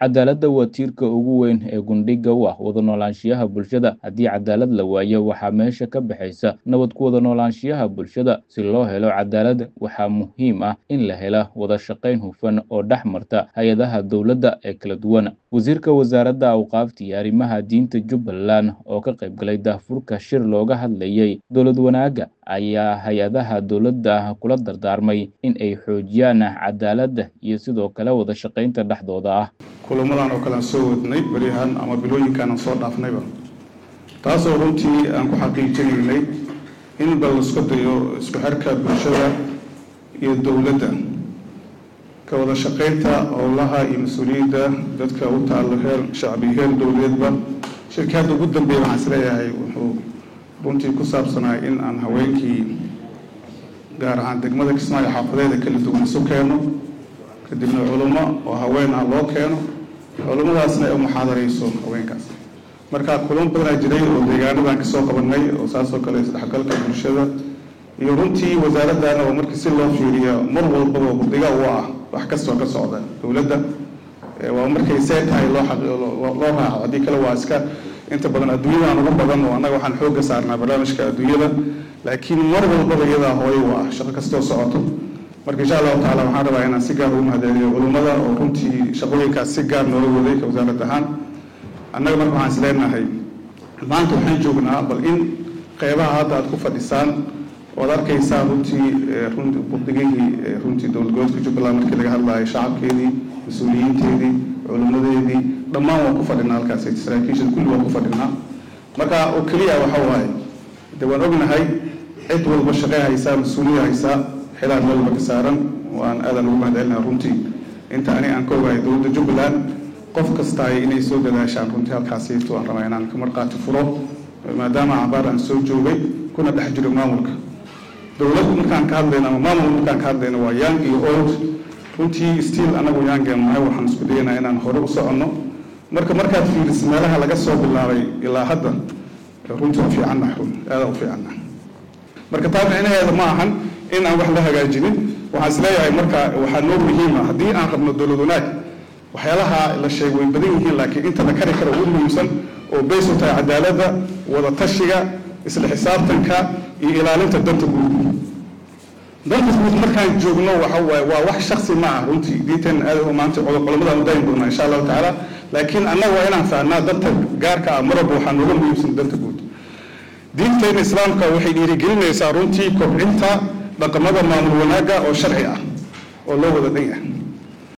cadaaladda waa tiirka ugu weyn ee gundhiga u ah wada noolaanshiyaha bulshada haddii cadaalad la waayo waxaa meesha ka baxaysa nabad ku wada noolaanshiyaha bulshada si loo helo cadaalad waxaa muhiim ah in la hela wada shaqayn hufan oo dhex marta hay-adaha dowladda ee kala duwan wasiirka wasaaradda awqaafta iyo arrimaha diinta jubbaland oo ka qayb galay daahfurka shir looga hadlayay dowlad wanaagga ayaa hay-adaha dowladda kula dardaarmay in ay xoojiyaan cadaaladda iyo sidoo kale wada shaqaynta dhexdooda ah kulamadan oo kale aan soo wadnay beryahan ama bilooyinkan aan soo dhaafnayba taasoo runtii aan ku xaqiijinaynay in bal isku dayo isku xirka bulshada iyo dowladda ka wada shaqaynta howlaha iyo mas-uuliyadda dadka u taallo heer shacbi heer dowladeedba shirkii hadda ugu dambeeya waxaan isleeyahay wuxuu runtii ku saabsanaa in aan haweenkii gaar ahaan degmada kismaayo xaafadeeda kala duwan isu keeno kadibna culummo oo haween ah loo keeno culummadaasna ay u muxaadarayso haweenkaas marka kulamo badanaa jiray oo deegaanadan kasoo qabanay oo saasoo kale isdhexgalka bulshada iyo runtii wasaaraddan oo markii si loo fiiriya mar walbaba guddiga u ah wax kastoo ka socda dowladda waa markay see tahay loo loo raaco haddii kale waa iska inta badan adduunyadan ugu badan oo annaga waxaan xoogga saarnaa barnaamijka adduunyada laakiin mar walbaba iyadaa hooyo u ah shaqo kastoo socoto marka insha allahu tacala waxaan rabaa inaan si gaar ugu mahadceliyo culummada oo runtii shaqooyinkaas si gaar noola waday ka wasaarad ahaan annaga marka waxaan isleenahay maanta waxaan joognaa bal in qeybaha hadda aad ku fadhisaan oad arkaysaa runtii budigihii runtii dowlad goboleedka jubbaland markii laga hadlayo shacabkeedii mas-uuliyiinteedii culimmadeedii dhammaan waan ku fadhinaa halkaas saraakiisha kulli waan ku fadhinaa marka oo keliya waxa waaye de waan ognahay cid walba shaqey haysaa mas-uuliya haysaa xilaan meel walba ka saaran waan aadan ugu mahadcelinaha runtii inta ani aan ka ogahay dowladda jubbaland qof kastaay inay soo dadaashaan runtii halkaasiito aan rabaa inaan ka marqaati furo maadaama cabaar aan soo joogay kuna dhex jiro maamulka dowlad markaan ka hadlayno ama maamul markaan ka hadlayno waa young iyo old runtii stiil anagu youngeen nahay waxaan isku dayanaa inaan hore u soconno marka markaad fiiriso meelaha laga soo bilaabay ilaa hadda runtii u fiicanna aada u fiicanna marka taa micnaheeda ma ahan in aan wax la hagaajinin waxaan isleeyahay marka waxaa noo muhiima haddii aan rabno dowlad wanaag waxyaalaha la sheeg way badan yihiin laakiin inta la kari karo ugu muhiimsan oo bays u tahay cadaaladda wada tashiga isla xisaabtanka iyo ilaalinta danta guud danta guud markaan joogno waxa waaye waa wax shaksi ma ah runtii diinteen aad maanta culamadaan u dayn doonaa insha allahu tacaala laakiin annaga waa inaan fahnaa danta gaarka ah marwalba waxaa nooga muhiimsan danta guud diinteena islaamka waxay dhiirigelinaysaa runtii kobcinta dhaqamada maamul wanaagga oo sharci ah oo loo wada dhan yahay